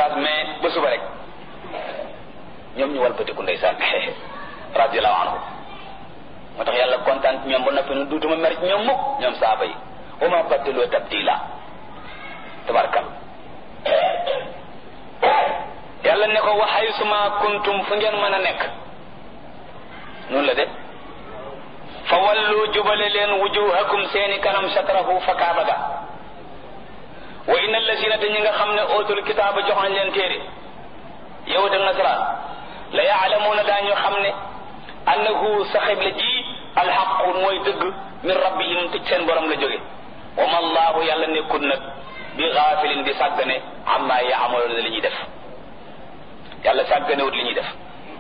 oustaz mais ba suba rek ñoom ñu walbatiku ndeysaan radiallahu anhu moo tax yàlla kontaan ci ñoom ba noppi nu duutuma mer ci ñoom mukk ñoom saaba yi wa ma baddaloo tabdila tabarkal yàlla ne ko waxay suma kuntum fu ngeen mën a nekk noonu la de fa wallu jubale leen wujuhakum seeni kanam shatrahu fa kaaba ga wa inna allazina te ñi nga xam ne ootul kitaaba jox nañ leen téere yow da nasaraan la yaalamuuna daañu xam ne annahu sa xibla ji alxaqu mooy dëgg min rabbihim te seen borom la jóge wa ma allahu yàlla nekkul nag bi gaafilin di sàggane amma yaamaloona li ñuy def yàlla sàgganewut li ñuy def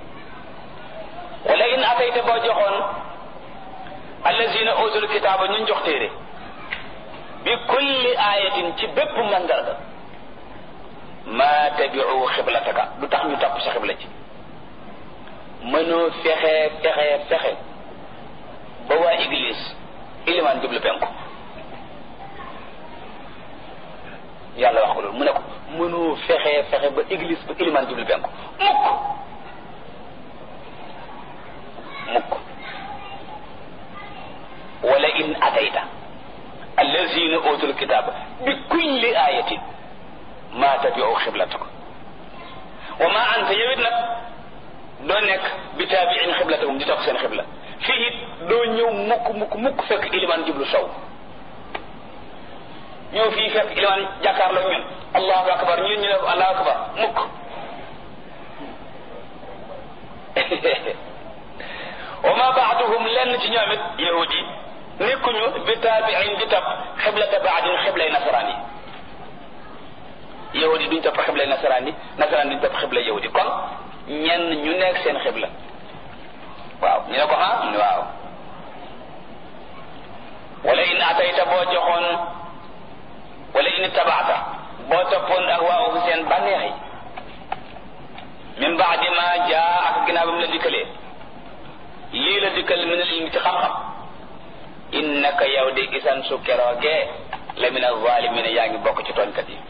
wala in atayta boo joxoon allazina utul kitaaba ñun jox téere bi kulli ayatin ci bépp mandarga ma tabiu xiblataka du tax ñu topp sa xibla ci mënoo fexe fexe fexe ba waa église ilimaan jublu penku yàlla wax ko loolu mu ne ko mënoo fexe fexe ba église ba ilimaan jublu penku mukk mukk wala in atayta allazina utul kitaba bi kulli ayatin ma tabiu xiblataka wa ma anta yowit nag doo nekk bi taabiin xiblatahum di topp seen xibla fii it doo ñëw mukk mukk mukk fekk ilimaan jublu sow ñëw fii fekk ilimaan jàkkaarloo ñun allahu akbar ñun ñu ne ko allahu akbar mukk wa ma baaduhum lenn ci ñoom it yahudi nekkuñu bi taabiin di topp xiblata baadin xiblay nasaraan yi yahudi duñ topp xiblay nasaraan yi nasaraan duñ topp xiblay yahudi kon ñenn ñu nekk seen xibla waaw ñu ne ko ah mu ne waaw wala in atayta boo joxoon wala in tabaata boo toppoon ak waaw seen bànneex yi min baadi ma jaa ak ginnaaw ba mu la dikkalee lii la dikkal min al ilmi ci xam-xam innaka yow di isan su keroogee la min alzalimina yaa ngi bokk ci tooñkat yi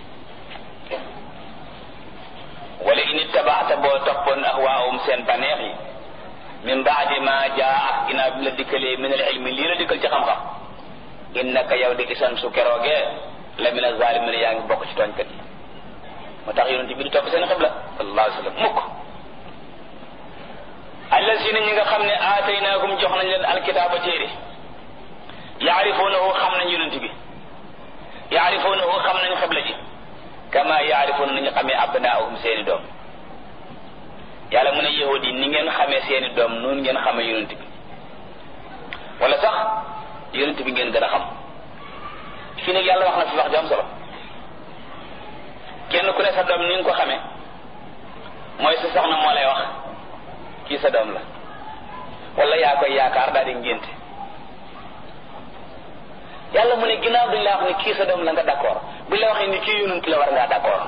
wala in ittabaata boo toppoon ahwaahum seen baneex yi min baadi ma jaa ak ginnaaw bi la dikkalee min al ilmi lii la dikkal ci xam-xam innaka yow di isan su keroogee la min alzalimina yaa ngi bokk ci tooñkat yi moo tax yonent bi di topp seen xibla sallallahu alayhi wa sallam mukk allazina ñi nga xam ne aataynaahum jox nañ leen alkitaaba téere yaarifuunahu xam nañ yonent bi yaarifuunahu xam nañ xibla ji kama yaarifuuna nañu xamee abnaahum seeni doom yàlla mu ne yahudi yi ni ngeen xamee seeni doom noonu ngeen xamee yonent bi wala sax yonent bi ngeen gën a xam fii nag yàlla wax na fi wax ju am solo kenn ku ne sa doom ni nga ko xamee mooy sa soxna moo lay wax kii sa doom la wala yaa koy yaakaar daal di ngénte yàlla mu ne ginnaaw duñ la wax ni kii sa doom la nga d'accord buñ la waxee ni kii yonent la war ngaa d'accord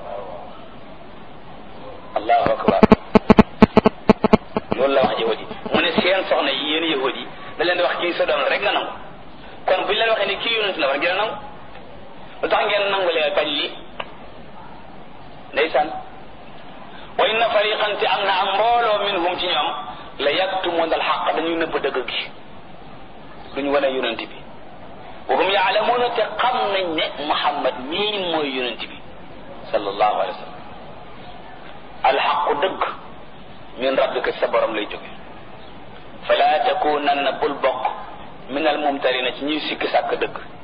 allahu akbar loolu la wax yahudi mu ne seen soxna yi yéen yahudi da leen di wax kii sa doom la rek nga nangu kon buñ leen waxee ni kii yonent la war ngeen a nangu lu tax ngeen nangu leen bañ lii ndeysaan wa inna fariqan te am na am mbooloo minhum ci ñoom la yaktumuna alxaq dañuy nëbb dëgg gi duñu wane yonent bi wa hum yaalamuuna te xam nañ ne muhammad mii mooy yonent bi sallallahu alayhi wa sallam alxaqu dëgg min rabbika sa borom lay jóge fala takunanna bul bokk min almumtarina ci ñuy sikki sàkk dëgg